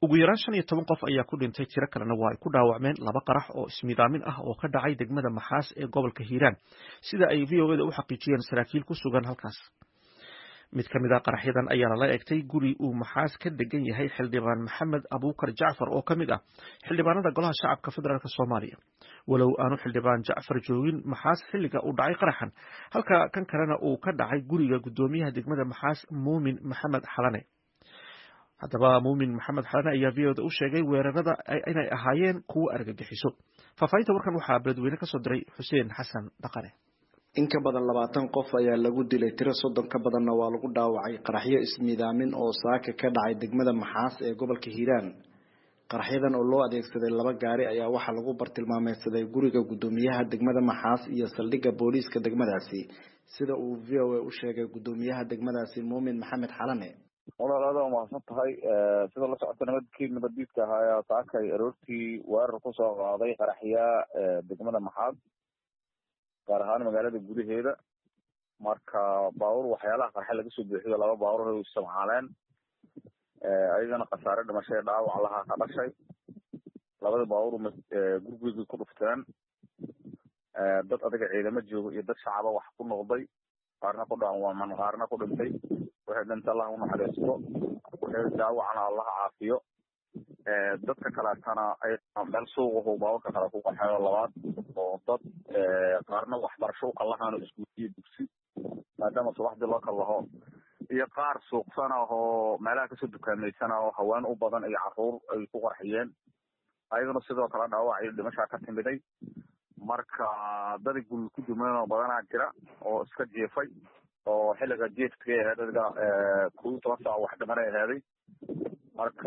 ugu yaraan shan iyo toban qof ayaa ku dhintay tiro kalena waa ay ku dhaawacmeen laba qarax oo ismidaamin ah oo ka dhacay degmada maxaas ee gobolka hiiraan sida ay v o eda u xaqiijiyeen saraakiil ku sugan halkaas mid ka mid a qaraxyadan ayaa lala egtay guri uu maxaas ka degan yahay xildhibaan maxamed abuukar jacfar oo ka mid ah xildhibaanada golaha shacabka federaalk soomaaliya walow aanu xildhibaan jacfar joogin maxaas xilliga uu dhacay qaraxan halka kan kalena uu ka dhacay guriga guddoomiyaha degmada maxaas muumin maxamed xalane haddaba muumin maxamed xalane ayaa v oda u sheegay weerarada inay ahaayeen kuwo argagixiso faahfaahinta warkan waxaa beledweyne kasoo diray xuseen xasan dhaqane in ka badan labaatan qof ayaa lagu dilay tiro soddon ka badanna waa lagu dhaawacay qaraxyo ismiidaamin oo saaka ka dhacay degmada maxaas ee gobolka hiiraan qaraxyadan oo loo adeegsaday laba gaari ayaa waxaa lagu bartilmaameysaday guriga guddoomiyaha degmada maxaas iyo saldhigga booliiska degmadaasi sida uu v o a u sheegay guddoomiyaha degmadaasi muumin maxamed xalane walaal aada umahadsan tahay sida la socota nabadkii nabaddiidka ahaa ayaa saakay aroortii weerar kusoo qaaday qaraxyaa degmada maxaas gaar ahaan magaalada gudaheeda marka baabuur waxyaalaha qarxe laga soo buuxiyo laba baabuur ay isticmaaleen ayagana khasaare dhimashay dhaawac lahaa ka dhashay labada baabuur gurigeyga ku dhufteen dad adiga ciidamo jooga iyo dad shacaba wax ku noqday qaarna ku dhaawacman qaarna ku dhintay waxay dhinta allah unaxariisto waxay daawacana allah caafiyo dadka kaleetana ay meel suuqahu baaburka kale ku qaxeeyo labaad oo dad qaarna waxbarasho u kalahaan oo iskuuliyo dugsi maadaama subaxdii loo kallaho iyo qaar suuqsana oo meelaha kasoo dukaameysana oo haween u badan iyo caruur ay ku qarxiyeen ayagana sidoo kale dhaawac iyo dhimashaa ka timiday marka dadi gul ku dumeen oo badanaa jira oo iska jiifay oo xilliga jiefkay ahayd adiga kow iyo toban saac wax dhimanay ahaaday marka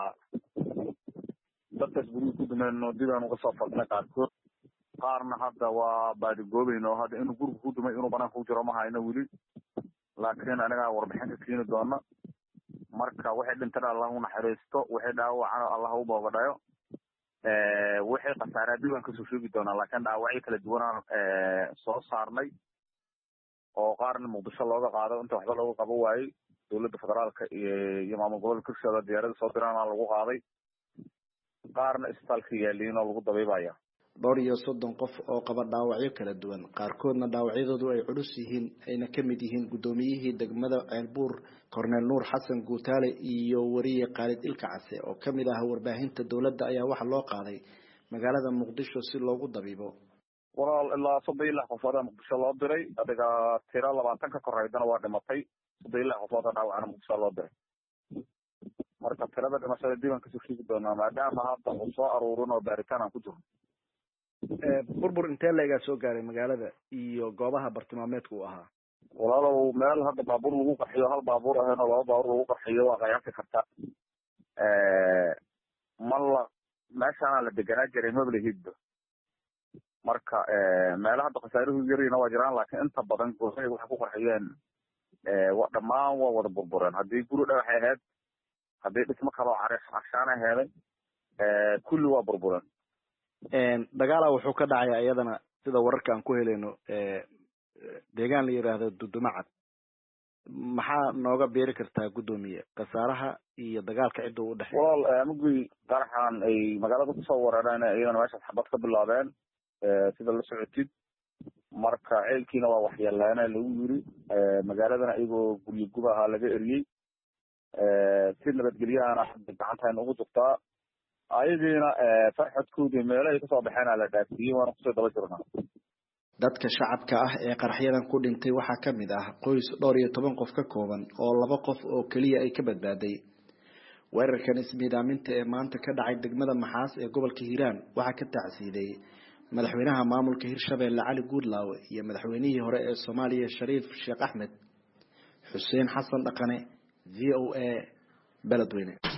dadkaas gurigi ku dumeen oo dibaan uga soo fadnay qaarkood qaarna hadda waa baadigoobeyn oo hadda inuu guriga ku dumay inuu banaanka ku jiro ma hayno weli laakiin anagaa warbixin ka keeni doona marka waxay dhintan allah unaxariisto waxay dhaawacana allah u boogadhayo waxay khasaaraa dib aan kasoo sheegi doonaa laakiin dhaawacyo kala duwanaan soo saarnay oo qaarna muqdisho looga qaado inta waxba looga qabo waayey dowladda federaalka iyo maamul gobolka hirshabelle diyaarada soo diraana lagu qaaday qaarna isbitaalka yaaliin oo lagu dabiibaya dhowr iyo soddon qof oo qaba dhaawacyo kala duwan qaarkoodna dhaawacyadoodu ay culus yihiin ayna ka mid yihiin guddoomiyihii degmada ceelbuur corneel nuur xasan guutaale iyo wariye khaalid ilka case oo ka mid ah warbaahinta dowladda ayaa waxaa loo qaaday magaalada muqdisho si loogu dabiibo walaal ilaa soddon iyo lix qofooda muqdisho loo diray adiga tiro labaatan ka koreydana waa dhimatay soddon iyo lix qofooda dhaawacana muqdisho loo diray marka tirada dhimashada dib aan kasoo sheegi doonaa maadaama hadda uu soo aruurin oo baaritaan aan ku jirno burbur intee leegaa soo gaaray magaalada iyo goobaha bartilmaameedka uu ahaa walaalow meel hadda baabuur lagu qarxiyo hal baabuur ahayn oo laba baabuur lagu qarxiyo waa qayaasi karta mala meeshaana la deganaa jiray mablahidba marka meela hadda khasaaruhu yarina waa jiraan laakiin inta badan goohay waxay ku qarxiyeen dhammaan waa wada burbureen haddii guri dhagaxay ahayd haddii dhismo kaloo carshaana heeday kulli waa burbureen dagaala wuxuu ka dhacaya iyadana sida wararka aan ku helayno deegaan la yidhaahdo dudumacad maxaa nooga beeri kartaa guddoomiye khasaaraha iyo dagaalka cidda u dhexeeya walaal mugii qaraxan ay magaalada kusoo weerareen iyadana meeshaas xabad ka bilaabeen sida la socotid marka ceelkiina waa waxyeeleena lagu yiri magaaladana iyagoo guryo gub ahaa laga eriyey si nabadgelyahana gacantayna ugu jirtaa ayagiina farxadkoodii meelahay kasoo baxeena la dhaafiyey waana kusoo daba jirnaa dadka shacabka ah ee qaraxyadan ku dhintay waxaa ka mid ah qoys dhowr iyo toban qof ka kooban oo laba qof oo keliya ay ka badbaaday weerarkan ismiidaaminta ee maanta ka dhacay degmada maxaas ee gobolka hiiraan waxaa ka tacsiiday madaxweynaha maamulka hirshabeelle cali guudlaawe iyo madaxweynihii hore ee soomaaliya shariif sheekh axmed xuseen xasan dhaqane v o a beledweyne